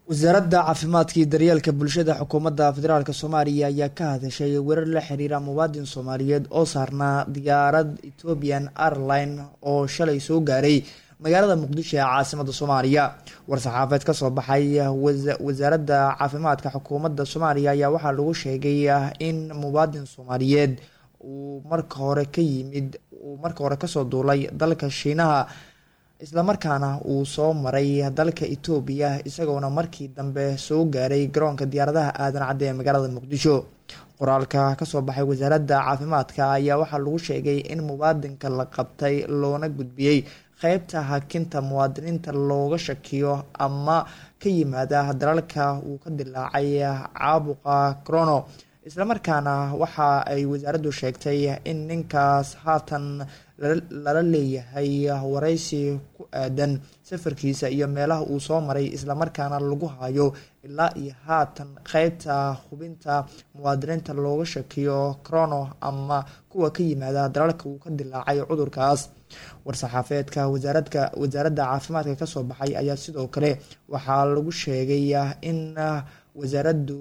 wasaaradda caafimaadka iyo daryeelka bulshada xukuumadda federaalk soomaaliya ayaa ka hadashay weerar la xiriira muwaadin soomaaliyeed oo saarnaa diyaarad ethiopian airline oo shalay soo gaaray magaalada muqdisho ee caasimada soomaaliya war-saxaafeed kasoo baxay wasaaradda caafimaadka xukuumadda soomaaliya ayaa waxaa lagu sheegay in muwaadin soomaaliyeed uu marka hore ka yimid uu marka hore kasoo duulay dalka shiinaha islamarkaana uu soo maray dalka etoobiya isagoona markii dambe soo gaaray garoonka diyaaradaha aadan cadde ee magaalada muqdisho qoraalka kasoo baxay wasaaradda caafimaadka ayaa waxaa lagu sheegay in muwaadinka la qabtay loona gudbiyey qeybta hakinta muwaadiniinta looga shakiyo ama ka yimaada dalalka uu ka dilaacay caabuqa crono islamarkaana waxa ay wasaaraddu sheegtay in ninkaas haatan lala leeyahay waraysi ku aadan safarkiisa iyo meelaha uu soo maray islamarkaana lagu hayo ilaa iyo haatan qeybta hubinta muwaadiniinta looga shakiyo crono ama kuwa ka yimaada dalalka uu ka dilaacay cudurkaas war-saxaafeedka wasaaradka wasaaradda caafimaadka kasoo baxay ayaa sidoo kale waxaa lagu sheegay in wasaaraddu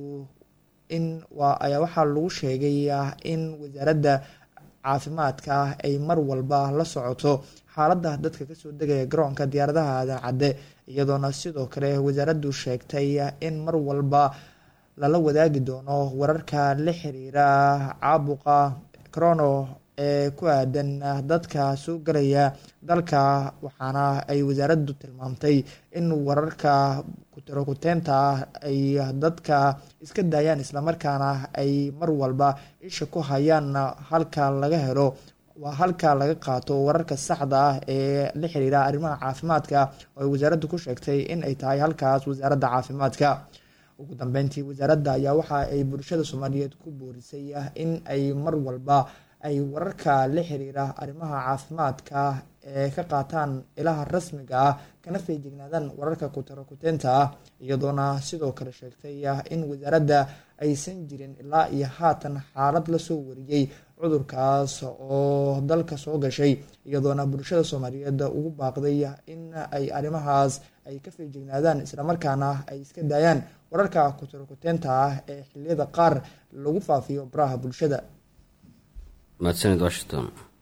in waa ayaa waxaa lagu sheegay in wasaaradda caafimaadka ay mar walba la socoto xaaladda dadka kasoo degaya garoonka diyaaradaha aadan cadde iyadoona sidoo kale wasaaraddu sheegtay in mar walba lala wadaagi doono wararka la xiriira caabuqa crono ee ku aadan dadka soo galaya dalka waxaana ay wasaaraddu tilmaamtay in wararka kutarokuteenta ah ay dadka iska daayaan islamarkaana ay mar walba isha ku hayaan halka laga helo waa halka laga qaato wararka saxda ah ee la xiriira arrimaha caafimaadka oo ay wasaaraddu ku sheegtay in ay tahay halkaas wasaaradda caafimaadka ugu dambeyntii wasaaradda ayaa waxa ay bulshada soomaaliyeed ku boorisay in ay mar walba ay wararka la xiriira arrimaha caafimaadka ee ka qaataan ilaha rasmiga ah kana feejignaadaan wararka kutarakuteenta ah iyadoona sidoo kale sheegtay in wasaaradda aysan jirin ilaa iyo haatan xaalad lasoo wariyey cudurkaas oo dalka soo gashay iyadoona bulshada soomaaliyeed ugu baaqday in ay arrimahaas ay ka feejignaadaan islamarkaana ay iska daayaan wararka kutarakuteenta ah ee xiliyada qaar lagu faafiyo baraha bulshada mahadsanid washington